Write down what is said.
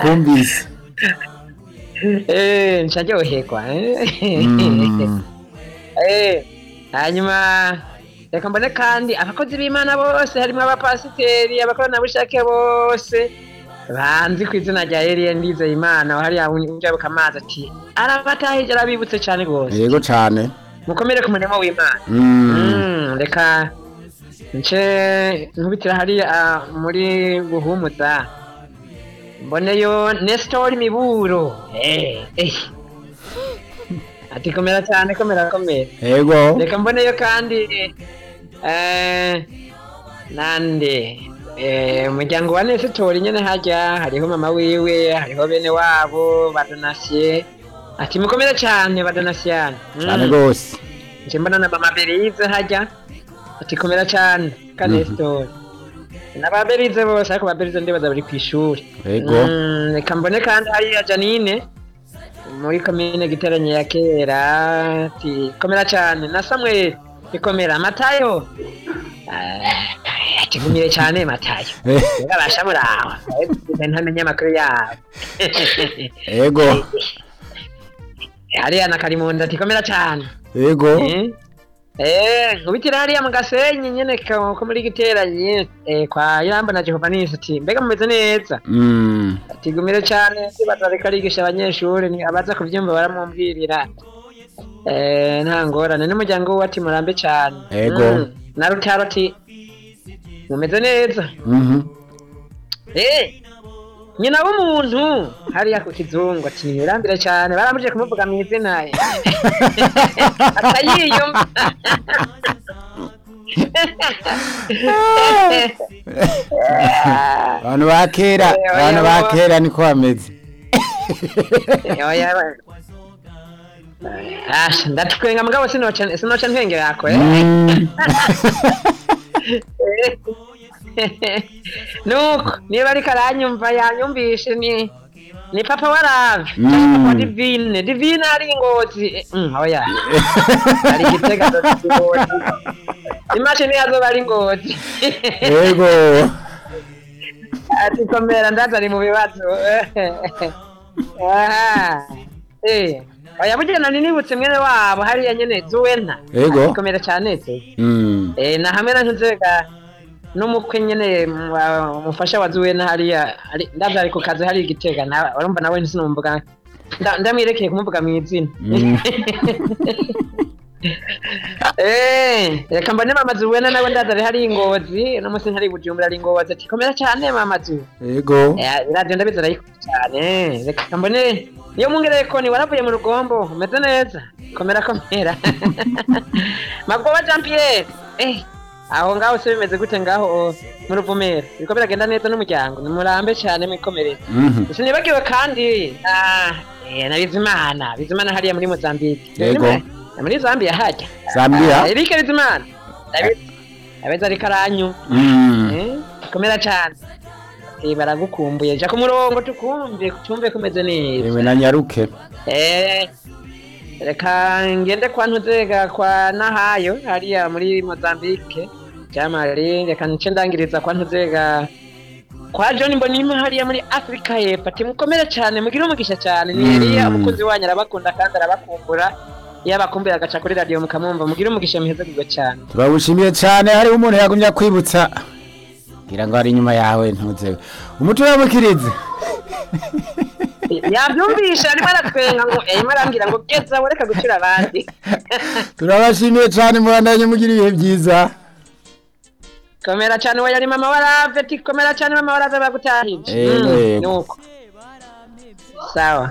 combis. Eh, nsharyoherwa eh. Mm. Eh, hanyuma reka mbone kandi abakozi b'imana bose harimo abapasiteri abakoranabushake bose banzi ku izina rya Eliya Ndizeye Imana hariya unjabuka amazi ati arabatahije arabibutse cyane rwose yego cyane mukomere ku murimo w'imana Mm. Mm, reka nce nkubitira hariya muri buhumuza mboneyo nesitori miburo Eh, eh. ati komera cyane komera komera yego reka mboneyo kandi eh, nande eh, umuryango wa nesitori nyine hajya hariho mama wiwe hariho bene wabo badonasiye ati mukomere cyane badonasiyane Mm. cyane rwose nje mbona na mama berize hajya ati komera cyane kane sitori na ba berize bose ariko ba berize ndibaza bari ku ishuri Yego. Mm, reka mbone kandi hariya janine muri komine giteranye ya kera ati komera cyane na samweli ikomera matayo atugumire cyane matayo urabasha muraho Eh, ntamenye amakuru yawe yego hariya na karimunda ati komera cyane yego Eh, nkubitira hariya mu gasenyi nyene ko ko muri giteranye eh, kwa Yamba na Jehova nisi ati mbega mumeze neza Mm. ati gumire cyane bazareka arigisha abanyeshuri ni abaza kubyumva baramwumvirira eh, nta ngorane n'umuryango we ati murambe cyane Ego. Mm. na Rutaro ati mumeze neza Mhm. Eh, nyina w'umuntu hariya ku kizungu ati urambire cyane barambije kumuvuga mu izina atayiyumva abantu ba kera Oya, oya, abantu ba oya. kera niko bameze Oya, ba- Ah, ndatwenga mugabo sinoca sinoca ntwenge yako eh? Mm. nuko niba ariko aranyumva yanyumvishe ni ni papa wa rave Mm. papa wa divine divine ari ingozi Eh, mm, oya ari gitega ingozi imashini yazoba ari ingozi yego ati komera ndaza ari mu bibazo aha eh oya bugena ninibutse mwene wabo hariya nyene zuwena Yego. Ati komera cyane se Mm. eh na hamwe na ntuzega n'umukwe nyene mu- wa- umufasha wa zuwena hariya ari- ndavye ari ku kazi hariya igitega na urumva nawe ntisinumvuga nda- ndamwerekeye kumuvuga mu izina Mm. Eh, reka mbone mama zuwena nawe ndaza ari hariya ingozi no musi ntari bujumbura ari ingozi ati komera cyane mama zuwe yego radiyo ndabizi arayikunda cyane reka mbone iyo mungereye koni waravuye mu rugombo umeze neza komera komera magoba jean pierre eh, aho ngaho se bimeze gute ngaho oh, mu ruvumera biriko biragenda neza n'umuryango nimurambe cyane mwikomerere Mhm. sinibagiwe kandi ah, eh, na bizimana bizimana hariya muri mozambique Yego. Bizimana, muri zambia hajya Zambia? Ah, erike bizimana Ndabizi. abeza ariko aranyumva Mm. Eh, komera cyane Eh, baragukumbuye jya ku murongo tukumve tumve kumeze neza yewe na nyaruke Eh, reka ngende kwa ntuzega kwa nahayo hariya muri mozambique jamari reka nce ndangiriza kwa ntuzega kwa john mbonima hariya muri afurika y'epfo ati mukomere cyane mugire umugisha cyane ni eliya Mm. umukunzi wanyu arabakunda kandi arabakumbura iyo abakumbuye agaca kuri radiyo mukamwumva mugire umugisha muheze kugwa cyane turagushimiye cyane hariho umuntu yagumya kwibutsa ngira ngo ari inyuma yawe ntuzewe umutwe wabukirize yabyumvisha arimo aratwenga ngo arimo arambwira ngo geza ureka gucura abandi turabashimiye cyane mubandanye mugira ibihe byiza komera cyane we yari mama warave ati komera cyane mama warave bagutahije Eh, Mm, yego. nuko sawa